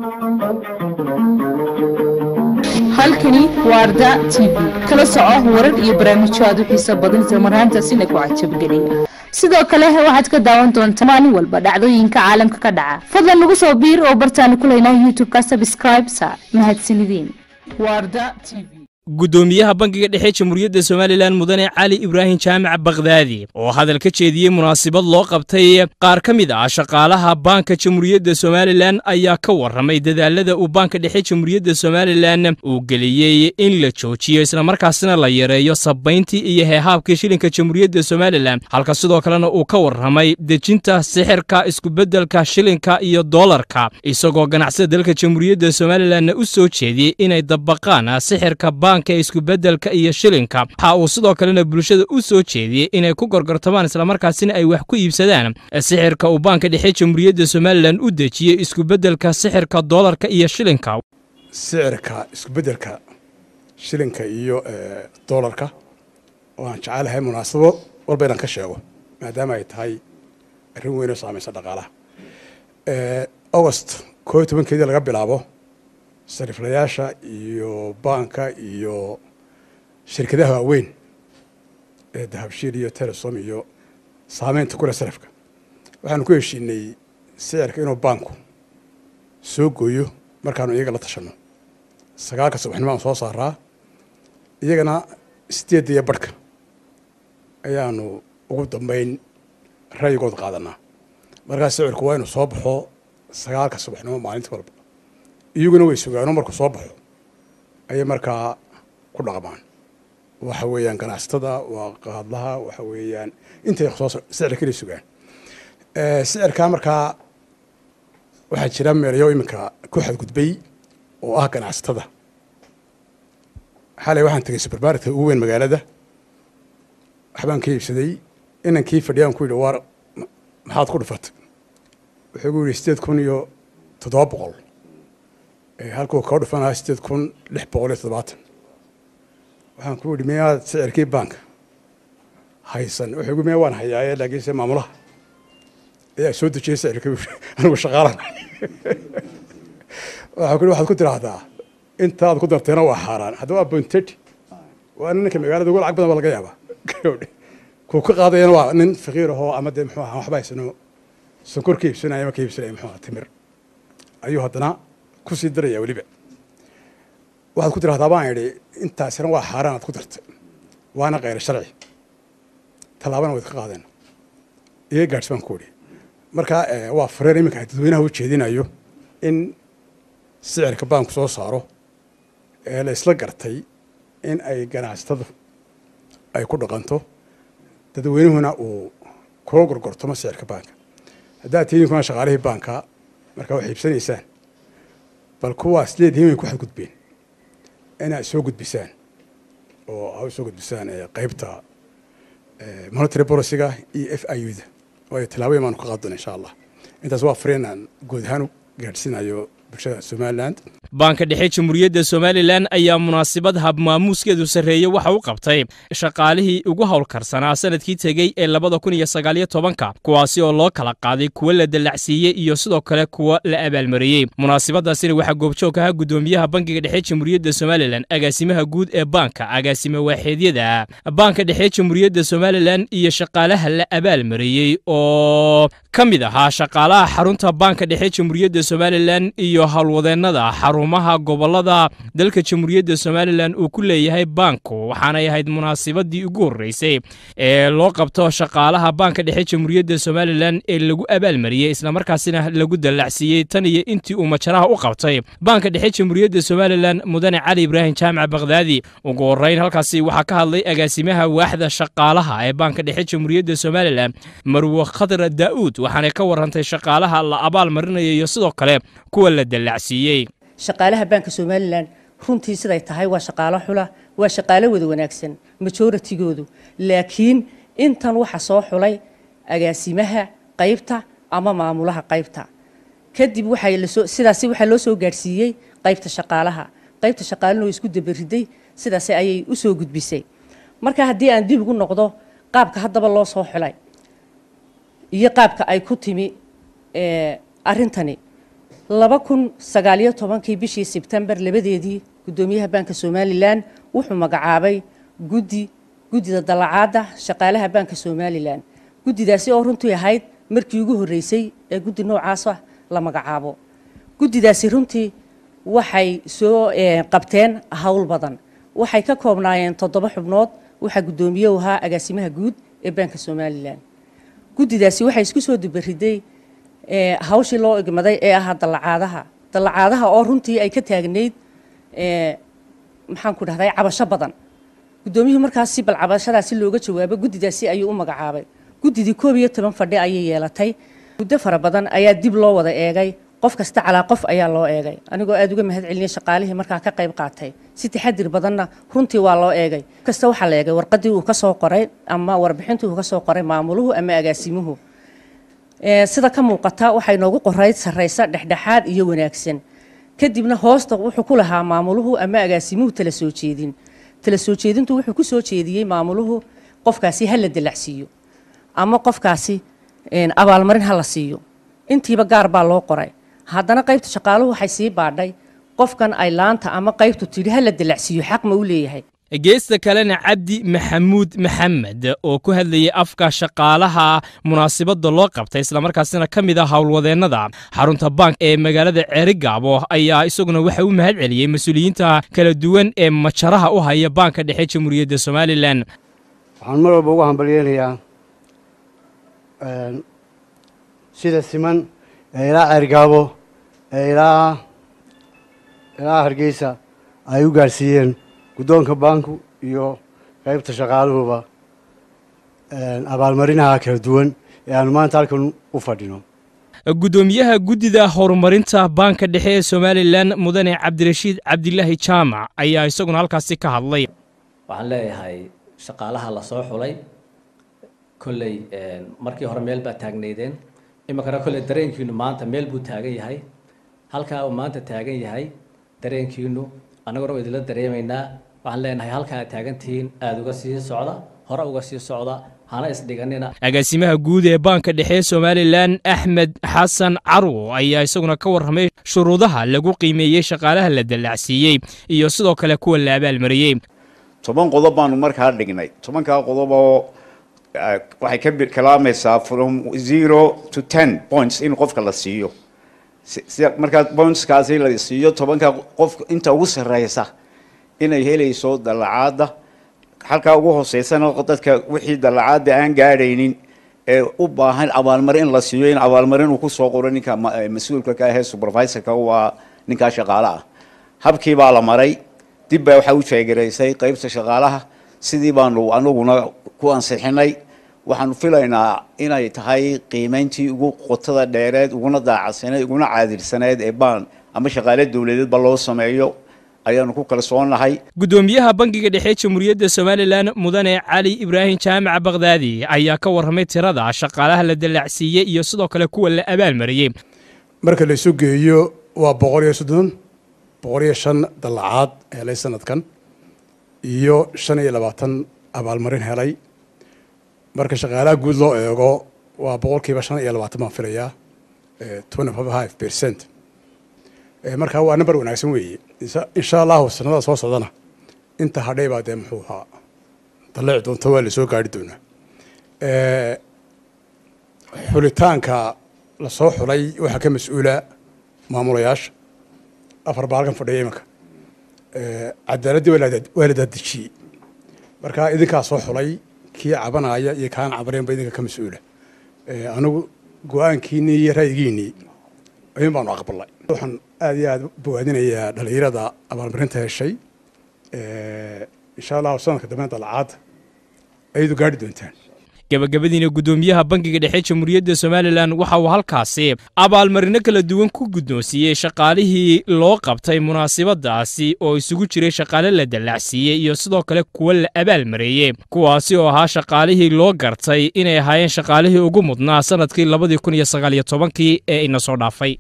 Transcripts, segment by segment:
halkani waa arda t v kala soco warar iyo barnaamijyo aad u xiiso badan isla marhaantaasina ku cajabgeliya sidoo kale waxaad ka daawan doontaa maalin walba dhacdooyinka caalamka ka dhaca fadlan nagu soo biir oo bartaanu ku leynaa youtube-ka subscribe sa mahadsanideen waa arda t v guddoomiyaha bangiga dhexe jamhuuriyadda somalilan mudane cali ibraahim jaamac bakhdaadi oo hadal ka jeediyey munaasabad loo qabtay qaar ka mid ah shaqaalaha baanka jamhuuriyadda somalilan ayaa ka warramay dadaalada uu baanka dhexe jamhuuriyadda somalilan uu geliyey in la joojiyo islamarkaasina la yareeyo sabayntii iyo heehaabkii shilinka jamhuuriyadda somalilan halka sidoo kalena uu ka warramay dejinta sixirka iskubeddelka shilinka iyo doolarka isagoo ganacsada dalka jamhuuriyadda somalilanna u soo jeediyey inay dabaqaan sixirka banka iskubeddelka iyo shilinka waxa uu sidoo kalena bulshada u soo jeediyey inay ku gorgortamaan islamarkaasina ay wax ku iibsadaan sixirka uu baanka dhexe jamhuuriyadda somalilan u dejiyey iskubeddelka sixirka doolarka iyo shilinka sicirka iskubeddelka shilinka iyo doolarka oo aan jecelahay munaasabo walba inaan ka sheego maadaama ay tahay arrin weyn oo saamaysa dhaqaalaha agost koo iyo tobankeedii laga bilaabo sariflayaasha iyo baanka iyo shirkadaha waaweyn ee dahabshiil iyo telesom iyo saameynta kule sarifka waxaanu ku heshiinay sicirka inuu baanku soo gooyo markaanu iyaga la tashanno sagaalka subaxnimo aan soo saaraa iyagana sideedda iyo barhka ayaanu ugu dambeyn ra'yigood qaadanaa markaas sicirku waa inuu soo baxo sagaalka subaxnimo maalinta walba iyaguna way sugaano markuu soo baxo ayay markaa ku dhaqmaan waxa weeyaan ganacsatada waa qaadlaha waxa weeyaan intay soo sicirka inay sugaan sicirkaa markaa waxaa jira meelayo iminka ku xadgudbay oo ah ganacsatada xalay waxaan tegay supermarketka ugu weyn magaalada waxbaan ka iibsaday inankii fadhiyaan ku yidhi waar maxaad ku dhufatay wuxuu gu yidhi sideed kun iyo toddoba boqol halkuu koo dhufanaha sideed kun lix boqol iyo toddobaatan waxaan ku yidhi miyaad sicirkii baanka haysan wuxuu gu miya waan hayaaye laakiinse maamulaha ayaa soo dejiyey sicirka anigu shaqaalan waxaan ku yidhi waxaad ku tiraahdaa intaad ku darteena waa xaaraan haddaba waa bonteti waa ninka magaalada ugu lacag badan baa laga yaabaa kuu ka qaadayana waa nin faqiir ahoo ama dee muxuu ahaa waxba haysano sonkor ka iibsanaya ama ka iibsanaya muxuu ahaa timir ayuu haddana kusii daraya weliba waxaad ku tirahdaa baan idhi intaasina waa xaaraan aad ku dartay waana keyr sharci tallaabana wayd ka qaadeen iga gaadhs baan ku idhi marka waa fareer iminka dadweynaha u jeedinayo in sicirka baanku soo saaro ee la isla gartay in ay ganacsatadu ay ku dhaqanto dadweynuhuna uu kula gorgortomo sicirka baanka haddaad tihiin kuna shaqaalihii baanka markaa wax iibsanaysaan bal kuwaas leedihiin way ku xadgudbeen inaad soo gudbisaan oo a soo gudbisaan qeybta monitary policyga iyo f i u da waayo tallaabooyin baanu ka qaadona insha allah intaas waa fariin aan guud ahaan u gaadhsiinayo bulshada somaliland baanka dhexe jamhuuriyadda somalilan ayaa munaasabad habmaamuuskeedu sarreeye waxa u qabtay shaqaalihii ugu howlkarsanaa sanadkii tegey ee labada kun iyo sagaaliyo tobanka kuwaasi oo loo kala qaaday kuwo la dallacsiiyey iyo sidoo kale kuwo la abaalmariyey munaasabadaasina waxaa goobjoog ahaa guddoomiyaha bankiga dhexe jamhuuriyadda somalilan agaasimaha guud ee baanka agaasime waaxeedyada baanka dhexe jamhuuriyadda somalilan iyo shaqaalaha la abaalmariyey oo ka mid ahaa shaqaalaha xarunta baanka dhexe jamhuuriyadda somalilan iyo howlwadeennada xarumaha gobolada dalka jamhuuriyadda somalilan uu ku leeyahay baanku waxaanay ahayd munaasabadii ugu horreysay ee loo qabto shaqaalaha baanka dhexe jamhuuriyadda somalilan ee lagu abaalmariyey islamarkaasina lagu dallacsiiyey tan iyo intii uu majaraha u qabtay baanka dhexe jamhuuriyadda somalilan mudane cali ibraahim jaamac bakhdaadi ugu horreyn halkaasi waxaa ka hadlay agaasimaha waaxda shaqaalaha ee baanka dhexe jamhuuriyadda somalilan marwe khadra daa'uud waxaanay ka warrantay shaqaalaha la abaal marinaya iyo sidoo kale kuwa la dallacsiiyey shaqaalaha baanka somalilan runtii siday tahay waa shaqaalo xula waa shaqaalo wada wanaagsan majoratigoodu laakiin intan waxa soo xulay agaasimaha qaybta ama maamulaha qaybta kadib sidaasi waxaa loo soo gaadhsiiyey qaybta shaqaalaha qaybta shaqaalana oo isku dabariday sidaas ayay u soo gudbisay marka haddii aan dib ugu noqdo qaabka haddaba loo soo xulay iyo qaabka ay ku timi arrintani laba kun sagaaliyo tobankii bishii sebtembar labadeedii guddoomiyaha baanka somalilan wuxuu magacaabay guddi guddida dallacaadda shaqaalaha baanka somalilan guddidaasi oo runtii ahayd markii ugu horreysay ee guddi noocaasa la magacaabo guddidaasi runtii waxay soo qabteen howl badan waxay ka koobnaayeen toddoba xubnood waxaa guddoomiye u ahaa agaasimaha guud ee baanka somalilan guddidaasi waxay isku soo dubariday hawshii loo igmaday ee ahaa dallacaadaha dallacaadaha oo runtii ay ka taagnayd maxaan ku dhahday cabasho badan guddoomiyuhu markaas si bal cabashadaasi looga jawaabo guddidaasi ayuu u magacaabay guddidii koob iyo toban fadhi ayay yeelatay muddo fara badan ayaa dib loo wada eegay qof kasta calaa qof ayaa loo eegay anigoo aada uga mahad celiyay shaqaalihii markaa ka qayb qaatay si taxadir badanna runtii waa loo eegay kasta waxaa la eegay warqadii uu ka soo qoray ama warbixintii uu ka soo qoray maamuluhu ama agaasimuhu sida ka muuqata waxay noogu qorayd sarraysa dhexdhexaad iyo wanaagsan kadibna hoosta wuxuu ku lahaa maamuluhu ama agaasimuhu tala soo jeedin tala soo jeedintu wuxuu ku soo jeediyey maamuluhu qofkaasi ha la dalacsiiyo ama qofkaasi abaalmarin ha la siiyo intiiba gaar baa loo qoray haddana qaybta shaqaaluhu waxay sii baadhay qofkan ay laanta ama qaybtu tidhi ha la dalacsiiyo xaq ma u leeyahay geesta kalena cabdi maxamuud maxamed oo ku hadlayay afka shaqaalaha munaasibadda loo qabtay islamarkaasina ka mid ah howlwadeennada xarunta bank ee magaalada ceerigaabo ayaa isaguna waxa u mahad celiyey mas-uuliyiinta kala duwan ee majaraha u haya baanka dhexe jamhuuriyadda somalilan waxaan mar walba ugu hambalyeynayaa sida siman ee ilaa ceergaabo ee ilaa ilaa hargeysa ay u gaarsiiyeen guddoonka baanku iyo qaybta shaqaaluhuba abaalmarinaha kala duwan ee aanu maanta halkan u fadhino guddoomiyaha guddida horumarinta baanka dhexe ee somalilan mudane cabdirashiid cabdilaahi jaamac ayaa isaguna halkaasi ka hadlay waxaan leeyahay shaqaalaha la soo xulay kolley markii hore meel baa taagnaydeen iminkana kolley dareenkiinu maanta meel buu taagan yahay halkaa uu maanta taagan yahay dareenkiinu annaguna waa idinla dareemaynaa waxaan leenahay halkaa aad taagantihiin aada uga sii socda hore uga sii socda hana isdhiganina agaasimaha guud ee baanka dhexe ee somalilan axmed xasan carwo ayaa isaguna ka warramay shuruudaha lagu qiimeeyey shaqaalaha la dallacsiiyey iyo sidoo kale kuwa la abaalmariyey toban qodob baanu markaa dhignay tobankaa qodob oo waxay ka kalaamaysaa from zero to ten points in qofka la siiyo markaa pointskaasi la siiyo tobanka qof inta ugu sarreysa inay helayso dallacaadda halkaa ugu hooseysana dadka wixii dallacaadda aan gaadhaynin ee u baahan abaalmarin in la siiyo in abaalmarin uu kusoo qoro ninka mas-uulka ka ahee supervisorka waa ninkaa shaqaale ah habkii baa la maray dib baa waxaa u jeegaraysay qaybta shaqaalaha sidii baanu anaguna ku ansixinay waxaanu filaynaa inay tahay qiimeyntii ugu qotada dheereed uguna daacadsaneed uguna caadilsaneed ee baan ama shaqaale dowladeedba loo sameeyo ayaanu ku kalsoonahay guddoomiyaha bangiga dhexe jamhuuriyadda somalilan mudane cali ibraahim jaamac bakdaadi ayaa ka warramay tirada shaqaalaha la dallacsiiyey iyo sidoo kale kuwa la abaalmariyey marka la isu geeyo waa boqol iyo soddon boqol iyo shan dallacaad helay sanadkan iyo shan iyo labaatan abaalmarin helay marka shaqaalaha guud loo eego waa boqolkiiba shan iyo labaatan baan filayaa twenty five percent markaa waa number wanaagsan weeye insha allahu sanada soo socdana inta hadhay baa dee muxuu ahaa dalleci doonta waa lasoo gaari doonaa xulitaanka lasoo xulay waxaa ka mas-uula maamulayaasha afar baa halkan fadhiya imanka cadaaladdii waa la daadejiyey markaa idinkaa soo xulay kii cabanaya iyo kaan cabaneen ba idinka ka mas-uula anigu go-aankiinii iyo ra'yigiinii ayuun baanu aqbalnay waxaan aada iyo aada bogaadinayaa dhalinyarada abaalmarinta heshay insha allahu sanadka dambe dalacaadda ayadu gaadhi doontaan gabagabadiina guddoomiyaha bangiga dhexe jamhuuriyadda somalilan waxa uu halkaasi abaalmarino kala duwan ku guddoonsiiyey shaqaalihii loo qabtay munaasibadaasi oo isugu jiray shaqaale la dallacsiiyey iyo sidoo kale kuwa la abaalmareeyey kuwaasi oo ahaa shaqaalihii loo gartay inay ahaayeen shaqaalihii ugu mudnaa sanadkii labadii kun iyo sagaaliyo tobankii ee ina soo dhaafay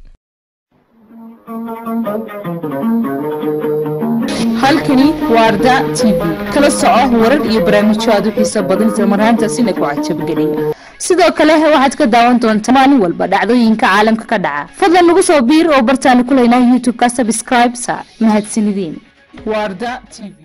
halkani waa arda t v kala soco warar iyo barnaamijyo aad u xiiso badan isla marhaantaasina ku cajabgeliya sidoo kale waxaad ka daawan doontaa maalin walba dhacdooyinka caalamka ka dhaca fadlan nagu soo biir oo bartaanu ku leynaa youtube-ka subscribe sa mahadsanideen warda t v